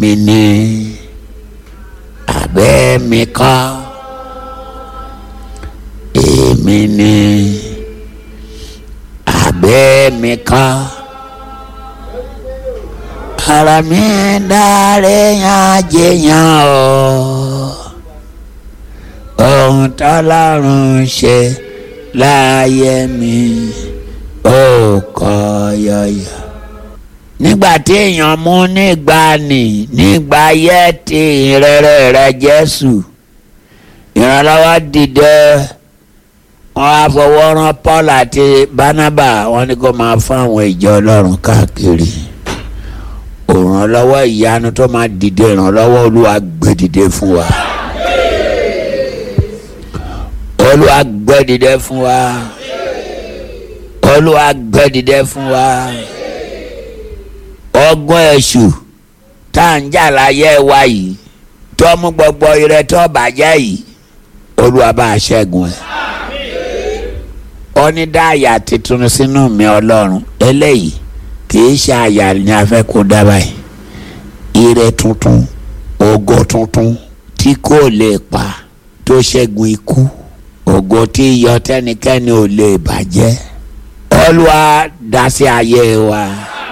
èmi ni àbẹ́ mi kọ́ èmi ni àbẹ́ mi kọ́ ara mi dáre yan jẹyàn o ohun tọ́lọ́run ṣe láyé mi ó kọ́ yọ̀yọ̀ nígbà tí èèyàn mú nígbà nì nígbà yẹ ti ìrẹ̀rẹ̀ rẹ̀ Jésù ìrànlọ́wọ́ dìde wọ́n á fọwọ́ rán Paul àti Barnaba wọ́n ní kó máa fún àwọn ìjọ Ọlọ́run káàkiri òrànlọ́wọ́ ìyanu tó máa dìde ìrànlọ́wọ́ Olúwa gbé dìde fún wa Olúwa gbé dìde fún wa Olúwa gbé dìde fún wa ọgbọ́n èṣù tá à ń jà láyé wa yìí tó mú gbogbo ire tó bàjẹ́ yìí Olúwa bá a ṣẹ́gun ẹ̀ ó ní dá àyà tuntun sínú mi Ọlọ́run eléyìí kìí ṣe àyà ni a fẹ́ kó dábàá yìí ire tuntun ògo tuntun tí kò lè pa tó ṣẹ́gun ikú ògo tí yọ tẹ́nikẹ́ni ò lè bàjẹ́ Olúwa dá sí ayé wa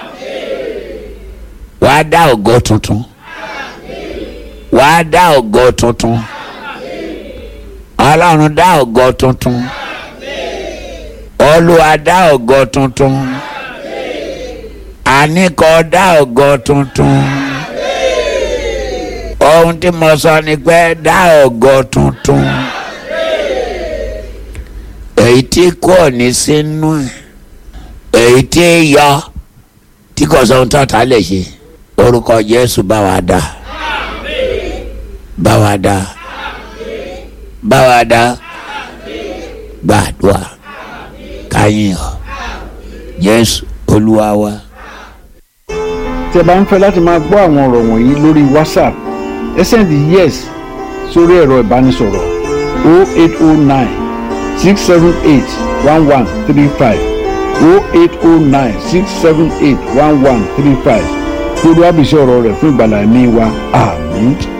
wàá dá ògo tuntun wàá dá ògo tuntun Ọlọ́run dá ògo tuntun Olúwa dá ògo tuntun àní kó dá ògo tuntun ohun tí mo sọ ni pé dá ògo tuntun èyí tí kò ní sínú ẹ̀ èyí tí yọ tí kò sọ ohun tó ta lè ṣe orúkọ Jésù bá wa dá bá wa dá bá wa dá gbàdúrà káyìn ọ Jésù Olúwa wa. tí ẹ bá ń fẹ́ láti máa gbọ́ àwọn ọ̀rọ̀ wọ̀nyí lórí whatsapp ẹ sẹ́ndì yes sórí ẹ̀rọ ìbánisọ̀rọ̀ 0809 678 1135 0809 678 1135 lórí àbísí ọ̀rọ̀ rẹ̀ fún ìgbàlá ẹ̀mí wa àmín.